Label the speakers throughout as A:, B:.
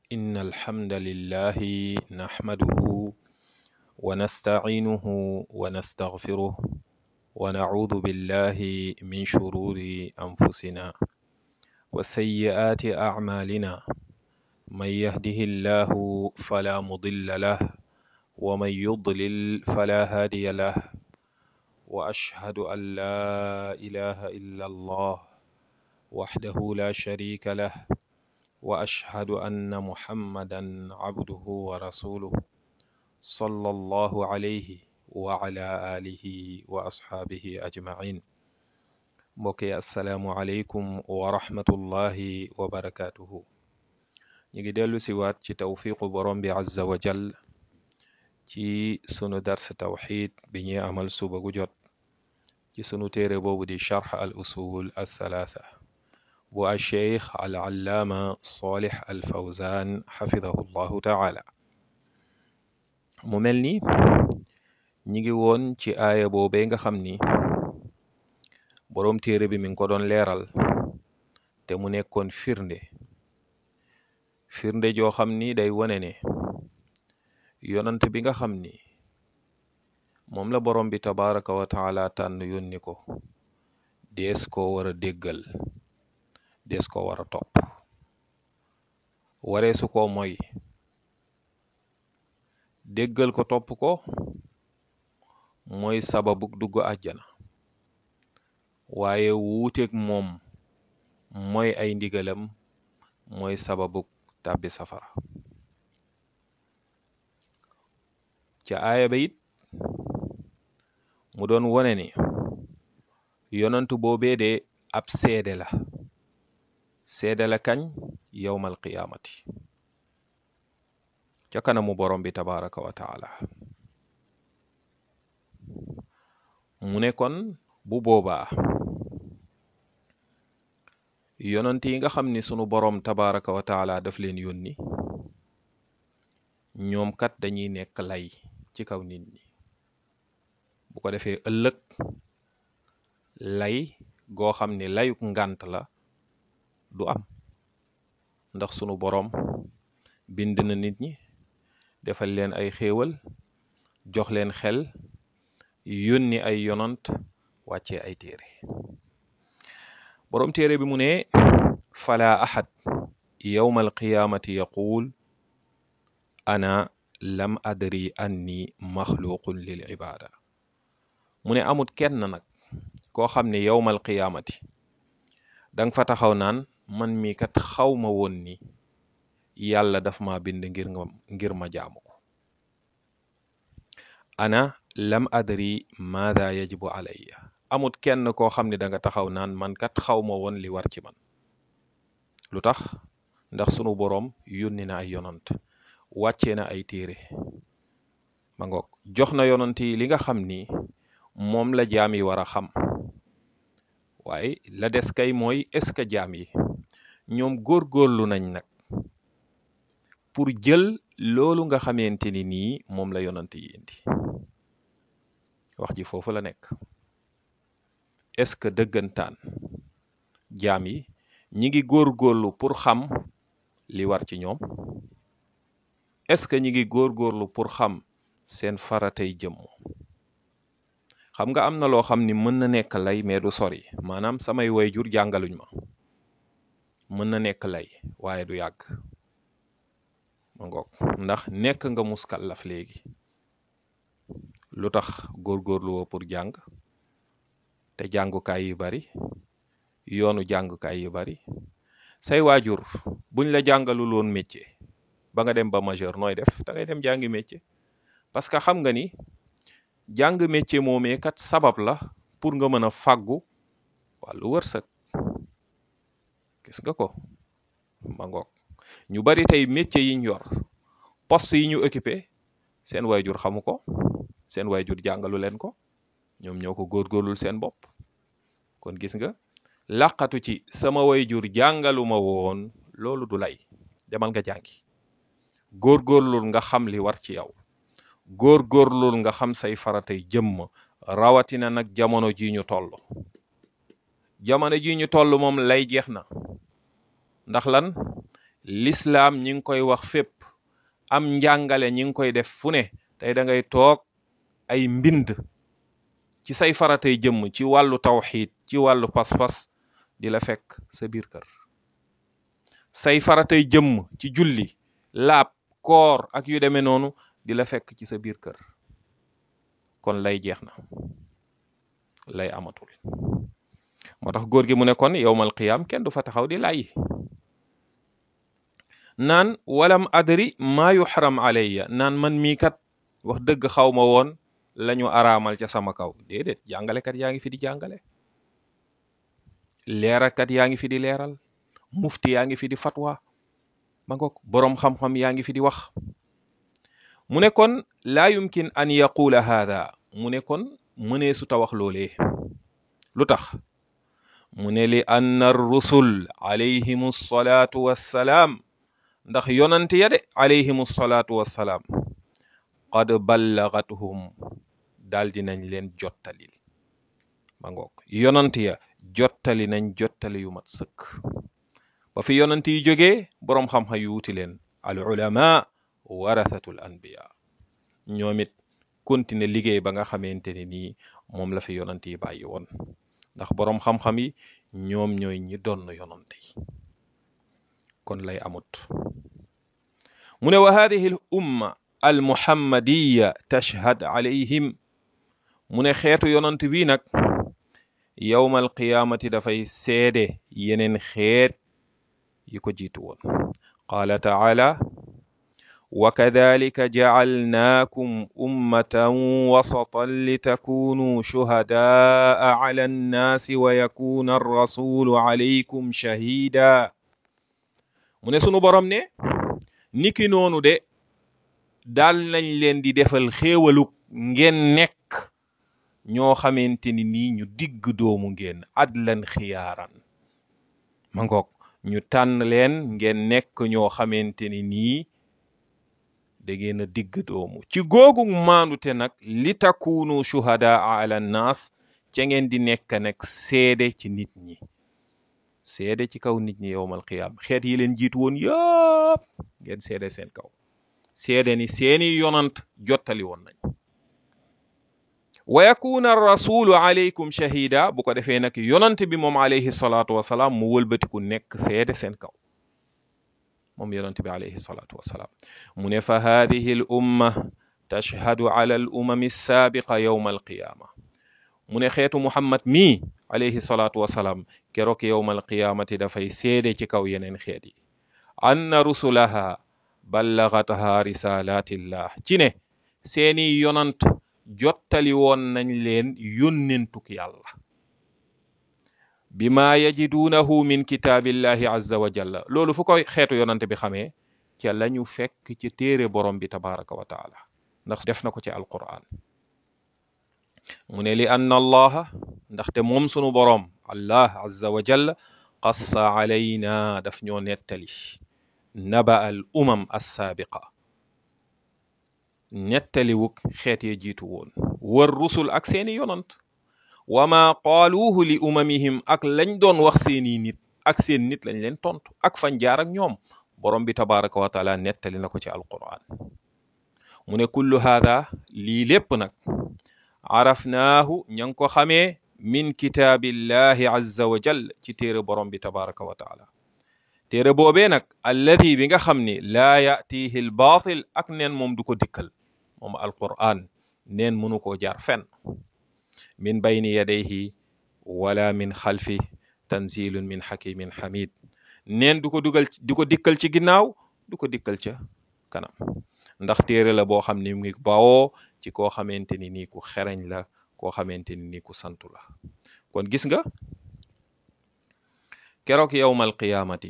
A: إن الحمد لله نحمده ونستعينه ونستغفره ونعوذ بالله من شرور أنفسنا وسيئات أعمالنا من يهده الله فلا مضل له ومن يضلل فلا هادي له وأشهد أن لا إله إلا الله وحده لا شريك له وأشهد أن محمدا عبده ورسوله صلى الله عليه وعلى آله وأصحابه أجمعين mbokki asalaamualeykum wa rahmatullahi wa barakaatuhu ñu ngi dellu si waat ci tawfiqu borom bi azza wa jal ci sunu dars tawxid bi ñuy amal suba gu jot ci sunu téere boobu di charx al usul al thalaatha bu al cheikh al allaama salih al fawzan xafidahu llahu taala mu mel ni ñi ngi woon ci aaya boobee nga xam ni boroom téere bi mi ngi ko doon leeral te mu nekkoon firnde firnde joo xam ni day wone ne yonant bi nga xam ni moom la borom bi tabaraka wa taala tànn yónni ko dees ko war a déggal dees ko war a topp waree su ko mooy déggal ko topp ko mooy sababu dugg àjjana waaye wuuteeg moom mooy ay ndigalam mooy sababu tàbbi safara ca aaya ba it mu doon wone ni yonantu boobee de ab seede la seede la kañ yowmal qiyaamati ca kanamu borom bi tabaraka wa taala mu ne kon bu boobaa yonant yi nga xam ni sunu borom tabaraka wa taala daf leen yónni ñoom kat dañuy nekk lay ci kaw nit ñi bu ko defee ëllëg lay goo xam ni layuk ngànt la du am ndax sunu borom bind na nit ñi defal leen ay xéewal jox leen xel yónni ay yonant wàccee ay téere boroom téere bi mu ne fala ahad yowma alqiyaamati yaquul ana lam adri anni maxluqun lil ibaada mu ne amut kenn nag koo xam ne yowmal qiyaamati danga fa taxaw naan man mii kat xaw ma woon ni yàlla daf ma bind ngir nga ngir ma jaamu ko ana lam adri maada yajibu alayya amut kenn koo xam ne da nga taxaw naan man kat xaw ma woon li war ci man lu tax ndax sunu boroom yónni na ay yonant wàccee na ay téere ma ngoog jox na yonant yi li nga xam ni moom la jaam yi war a xam waaye la des kay mooy est-ce que jaam yi ñoom góorgóorlu nañ nag pour jël loolu nga xamante ni nii moom la yonant yi indi wax ji foofu la nekk est-ce que dëggantaan jaam yi ñi ngi góorgóorlu pour xam li war ci ñoom est-ce que ñi ngi góorgóorlu pour xam seen faratay jëmm xam nga am na loo xam ni mën na nekk lay mais du sori maanaam samay wayjur jàngaluñ ma mën na nekk lay waaye du yàgg ma ngoog ndax nekk nga muskallaf léegi lu tax góorgóorlu woo pour jàng te jàngukaay yu bari yoonu jàngukaay yu bari say waajur buñ la jàngalul woon métier ba nga dem ba majeur nooy def da ngay dem jàngi métier parce que xam nga ni jàng métier moomee kat sabab la pour nga mën a fàggu wàllu wërsëg gis nga ko ma ngoog ñu bari tey métier yiñ yor poste yi ñu occupé seen waajur xamu ko seen waajur jàngalu leen ko ñoom ñoo ko góorgóorlul seen bopp kon gis nga làqatu ci sama waajur jàngaluma woon loolu du lay demal nga jàngi góorgóorlul nga xam li war ci yow góorgóorlul nga xam say faratay jëmm rawatina nag jamono ji ñu toll jamono ji ñu toll moom lay jeex na ndax lan lislaam ñi ngi koy wax fépp am njàngale ñi ngi koy def fu ne tey da ngay toog ay mbind ci say faratay jëmm ci wàllu tawxiid ci wàllu pas-pas di la fekk sa biir kër say faratay jëmm ci julli laab koor ak yu demee noonu di la fekk ci sa biir kër kon lay jeex na lay amatul moo tax góor gi mu ne kon yowmal qiyaam kenn du fa taxaw di lay naan walam adri maa yuxram alayya naan man mii kat wax dëgg xaw ma woon lañu araamal ca sama kaw déedéet jàngalekat yaa ngi fi di jàngale leerakat yaa ngi fi di leeral mufti yaa ngi fi di fatwa ma ngoog boroom xam-xam yaa ngi fi di wax mu ne kon laa yumkin an yaqula haada mu ne kon mënee su ta wax loolee lu tax mu ne li anna rusul alayhim salaatu wassalaam ndax yonant ya de alayhim salaatu wassalaam qad ballagathum daal dinañ leen jottalil ma ngoog yonant ya jottali nañ jottali yu mat sëkk ba fi yonant yi jógee boroom xam-xam yu wuti leen al ulama warathatul anbiya ñoom it continuer liggéey ba nga xamante ne nii moom la fi yonant yi bàyyi woon ndax boroom xam-xam yi ñoom ñooy ñi doon yonant yi kon lay amut mu ne wa hadihi al umma al muhammadiya tashhad alayhim mu ne xeetu yonant bii nag yowmal qiyaamati dafay seede yeneen xeet yi ko jiitu woon qaala taala wa kadalika jacalnaakum ummatan wasatan litakunuu shuhadaa ala annaasi wa yakuna arrasulu alaykum shahida mu ne sunu borom ne niki noonu de daal nañ leen di defal xéewaluk ngeen nekk ñoo xamante ni nii ñu digg doomu ngeen adlan xiyaaran ma ngoog ñu tànn leen ngeen nekk ñoo xamante ni nii da ngeen a digg doomu ci googu maandute nag li takunu shuhadaa ala nnaas ca ngeen di nekk nag seede ci nit ñi seede ci kaw nit ñi yowmal qiyaam xeet yi leen jiitu woon yëpp ngeen seede seen kaw seede ni seeni yonant jottali woon nañ wa yakuna rasulu alaykum shahida bu ko defee nag yonant bi moom alayhi salaatu wasalaam mu wëlbatiku nekk seede seen kaw moom yonant bi alayhi salaatu wasalaam mu ne fa hadihi al umma tashhadu ala al umami saabiqa yowma alqiyaama mu ne xeetu muhammad mii alayhi salaatu wasalaam keroog yowmal qiyaamati dafay seede ci kaw yeneen xeet yi anna rusulaha ballagataha risalatillah ci ne seeni yonant jottali woon nañ leen yónnentuk yàlla bima yajiduunahu min kitaabillahi azza wa jalla loolu fu koy xeetu yonant bi xamee ca lañu fekk ci téere borom bi tabaraka wa taala ndax def na ko ci alquran mu ne li anna allaha ndaxte moom sunu boroom allah azza wa jalla qassa alayna daf ñoo nettali naba al umam assaabiqa nettaliwuk xeet ya jiitu woon war rusul ak seeni yonant wa ma qaaluuhu li umamihim ak lañ doon wax seeni nit ak seen nit lañ leen tontu ak fañ jaar ak ñoom borom bi tabaraka wa taala nettali na ko ci alquran mu ne kullu haada lii lépp nag arafnaahu ña ngi ko xamee min kitaabillahi azza wa jal ci téere borom bi tabaraka wa taala téere boobee nag alladi bi nga xam ni laa yatihi l baatil ak neen moom du ko dikkal moom alquran neen mënu koo jaar fenn min bayni yadayhi wala min xalfi tanzilun min xakimin xamid neen du ko dugal du ko dikkal ci ginnaaw du ko dikkal ca kanam ndax téere la boo xam ni mu ngi bawoo ci koo xamante ni nii ku xereñ la koo xamante ni nii ku santu la kon gis nga keroog yowmal qiyaamati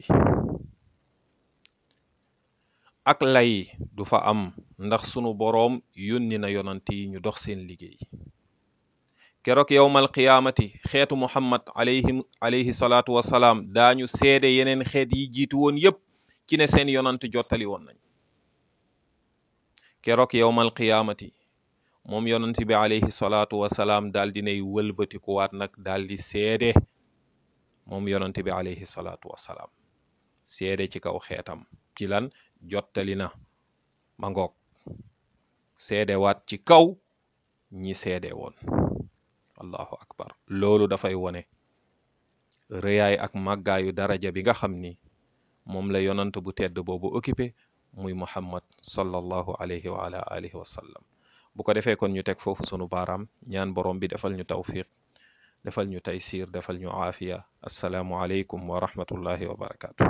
A: ak lay du fa am ndax sunu boroom yónni na yonant yi ñu dox seen liggéey keroog yowmal qiyaamati xeetu muhammad alayhim alayhi salaatu wasalaam daañu seede yeneen xeet yi jiitu woon yépp ci ne seen yonant jottali woon nañ keroog yowmal qiyaamati moom yonant bi alayhi salaatu wasalaam daal dinay wëlbatikuwaat nag daal di seede moom yonant bi alayhi salaatu wasalaam seede ci kaw xeetam ci lan jottali na ma ngoog seede waat ci kaw ñi seede woon allahu akbar loolu dafay wone rëyaay ak màggaayu daraja bi nga xam ni moom la yonant bu tedd boobu occupé muy muhammad sallallahu alayhi wa ala alihi wa sallam bu ko defee kon ñu teg foofu sunu baaraam ñaan borom bi defal ñu tawfiq defal ñu taysir defal ñu aafiya assalaamu aleykum wa rahmatullahi wa barakaatu